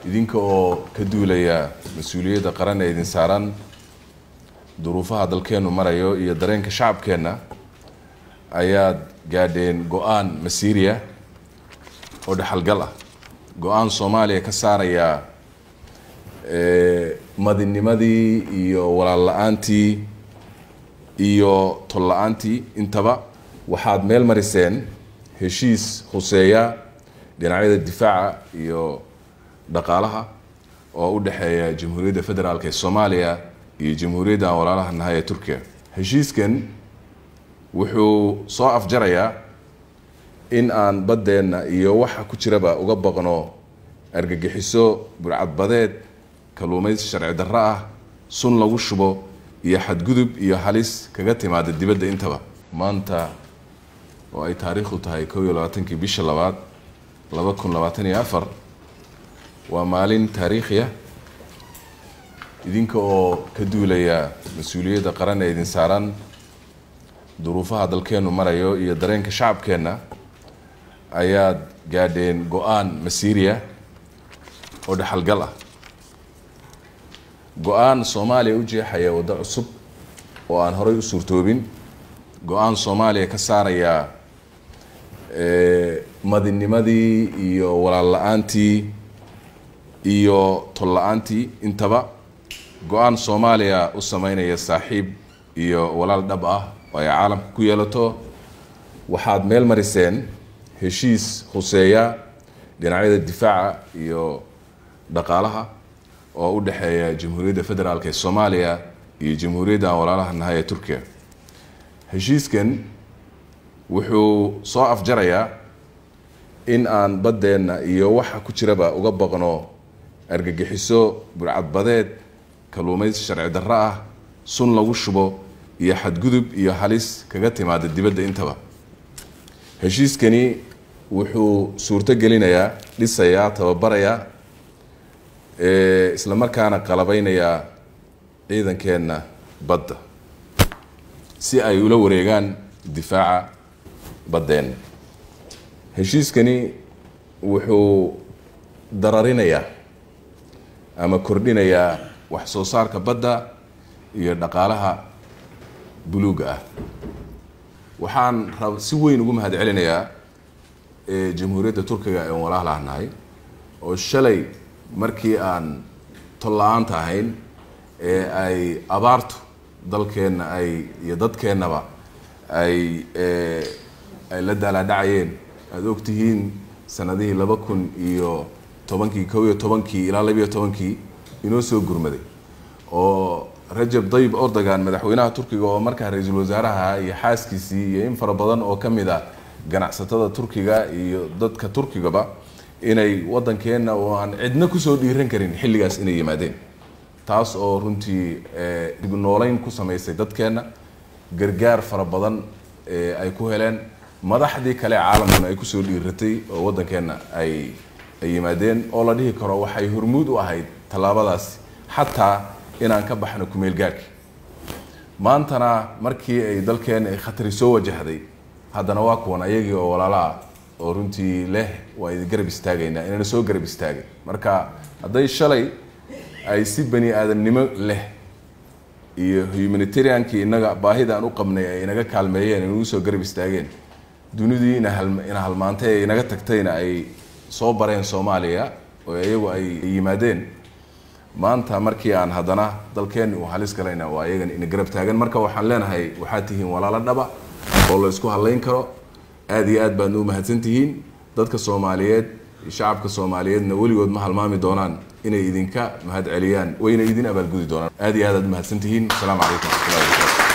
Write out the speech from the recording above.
idinka oo ka duulaya mas-uuliyadda qaran ee idin saaran duruufaha dalkeennu marayo iyo dareenka shacabkeenna ayaad gaadheen go-aan masiiriya oo dhexalgal ah go-aan soomaaliya ka saaraya madinimadii iyo walaal la-aantii iyo tol la-aantii intaba waxaad meel mariseen heshiis huseeya dhinacyada difaaca iyo dhaqaalaha oo u dhexeeya jamhuuriyadda federaalk ee soomaaliya iyo jamhuuriyadda aan walaalaha nahay ee turkiya heshiiskan wuxuu soo afjarayaa in aan baddeenna iyo waxa ku jiraba uga baqno argagixiso burcadbadeed kalluumaysi sharci darro ah sun lagu shubo iyo xadgudub iyo halis kaga timaada dibadda intaba maanta oo ay taariikhdu tahay kow iyo labaatankii bisha labaad laba kun labaatan iyo afar waa maalin taariikhi ah idinka oo ka duulaya mas-uuliyadda qaran ee idin saaran duruufaha dalkeennu marayo iyo dareenka shacabkeenna ayaad gaadheen go-aan masiiriya oo dhexalgal ah go-aan soomaaliya u jeexaya waddo cusub oo aan horay u suurtoobin go-aan soomaaliya ka saaraya madinimadii iyo walaal la-aantii iyo tol la-aantii intaba go-aan soomaaliya u sameynaya saaxiib iyo walaal dhab ah oo ay caalamka ku yeelato waxaad meel mariseen heshiis huseeya dhinacyada difaaca iyo dhaqaalaha oo u dhexeeya jamhuuriyadda federaalk ee soomaaliya iyo jamhuuriyadda aan walaalaha nahay ee turkiya heshiiskan wuxuu soo afjarayaa in aan baddeenna iyo waxa ku jiraba uga baqno argagixiso burcadbadeed kalluumaysi sharci darro ah sun lagu shubo iyo xadgudub iyo halis kaga timaada dibadda intaba heshiiskani wuxuu suurto gelinayaa dhisayaa tababarayaa isla markaana qalabeynayaa ciidankeenna badda si ay ula wareegaan difaaca baddeenna heshiiskani wuxuu dararinayaa ama kordhinayaa wax soo saarka badda iyo dhaqaalaha buluugga ah waxaan rab si weyn ugu mahad celinayaa jamhuuriyadda turkiga ee walaalaha nahay oo shalay markii aan tol la-aanta ahayn ee ay abaartu dalkeenna ay iyo dadkeennaba ay ay la daalaadhacayeen aada ogtihiin sanadihii laba kun iyo tobankii kow iyo tobankii ilaa labiyo tobankii inoo soo gurmaday oo rajab dayib ordogan madaxweynaha turkiga oo markaa ra-iisul wasaaraha iyo xaaskiisii iyo in fara badan oo ka mid a ganacsatada turkiga iyo dadka turkigaba inay waddankeenna oo aan cidna kusoo dhiiran karin xilligaas inay yimaadeen taas oo runtii dib nooleyn ku samaysay dadkeenna gargaar fara badan ay ku heleen madaxdii kale caalamkuna ay kusoo dhiiratay oo waddankeenna ay ay yimaadeen oo la dhihi karo waxay hormuud u ahayd tallaabadaasi xataa inaan ka baxno kumeel gaarhki maantana markii ay dalkeenna ay khatari soo wajahday haddana waa kuwan ayagii oo walaalaha oo runtii leh waa idin garab istaagaynaa inayna soo garab istaagin marka hadday shalay ay si bani aadamnimo leh iyo humanitariankii inaga baahida aan u qabnay ay inaga kaalmeeyeen inagu soo garab istaageen dunidii ina ina halmaantay ee inaga tagtayna ay soo bareen soomaaliya oo iyagu ay yimaadeen maanta markii aan haddana dalkeenni uu halis galayna waa iyagan ina garab taagan marka waxaan leenahay waxaad tihiin walaalo dhaba oo la isku hadlayn karo aada iyo aad baad u mahadsan tihiin dadka soomaaliyeed shacabka soomaaliyeedna weligood ma halmaami doonaan inay idinka mahad celiyaan wayna idin abaalgudi doonaan aada iyo aad aad umahadsan tihiin asalaamu calaykum waraxmatullahi wabarakatu